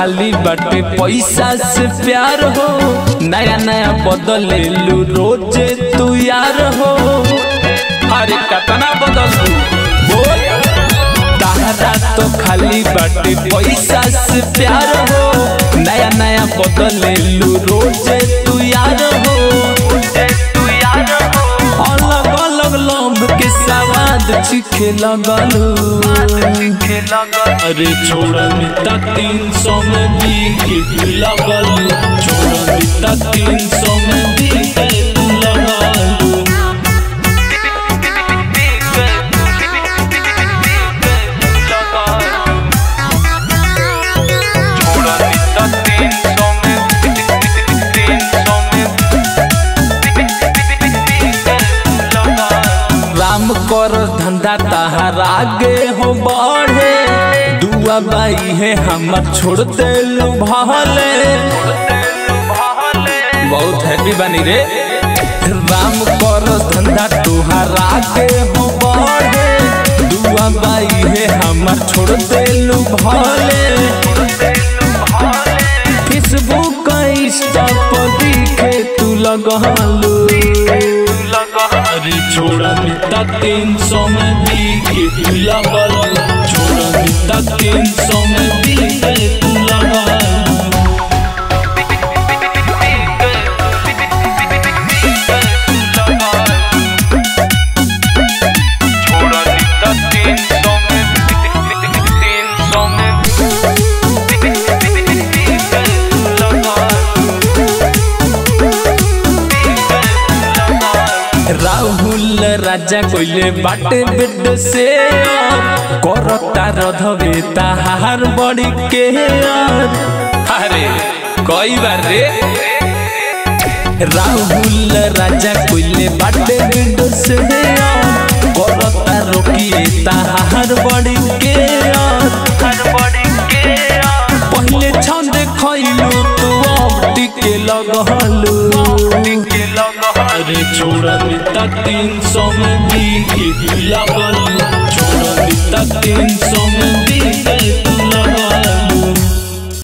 खाली बाटे पैसा से प्यार हो नया नया बदले लू रोजे तू यार हो अरे कतना बदल बोल तारा तो खाली बाटे पैसा से प्यार हो नया नया बदले लू रोजे तू यार हो अलग अलग लंब के सवाद चिखे लगलू अरे छोड़ मिता तीन सौ में बीके लगल छोड़ मिता तीन सौ में बीके लगल राम कर धंधा तहार आगे हो बढ़े दुआ बाई है हमर छोड़ दे लू भले बहुत हैप्पी बनी रे राम कर धंधा तुहार आगे हो बढ़े दुआ बाई है हमर छोड़ दे लू भले फेसबुक इंस्टा पर दिखे तू लगलू अरे छोड़ा मिता तीन सौ में बीके तू लगल छोड़ा मिता तीन सौ में बीके तू लगल राहुल राजा कोइले बाटे बेड से करता रधवे ताहार बड़ी के अरे कई बार रे राहुल राजा कोइले बाटे बेड से करता रोकिए ताहार बड़ी के पहले छंद खइलू तू अब टिके लगलू अरे छोड़ा मिता तीन सौ में बीके तू लगल छोड़ा मिता तीन सौ में बीके तू लगल